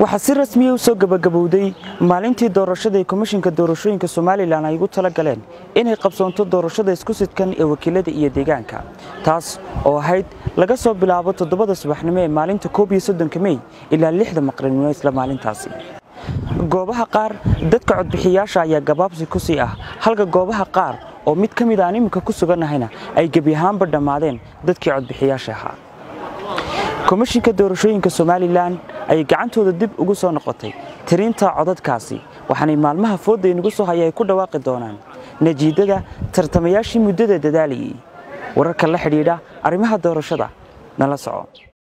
waxaa si rasmiya u soo gebagabowday maalintii doorashada ee komishinka doorashooyinka somalilan ay ugu tala galeen inay qabsoonto doorashada isku sidkan ee wakiilada iyo deegaanka taas oo ahayd laga soo bilaabo toddobada subaxnimo ee maalinta koob iyo soddonka mey ilaa lixda maqribnimo isla maalintaasi goobaha qaar dadka codbixiyaasha ayaa gabaabsi ku sii ah halka goobaha qaar oo mid ka mid aan iminka ku sugannahayna ay gebi ahaanba dhammaadeen dadkii codbixiyaasha ahaa komishinka doorashooyinka somalilan ayay gacantooda dib ugu soo noqotay tirinta codadkaasi waxaanay maalmaha foodda inagu soo haya ay ku dhawaaqi doonaan najiidada tartamayaashii muddada dadaalayay wararka la xidhiidha arrimaha doorashada nala soco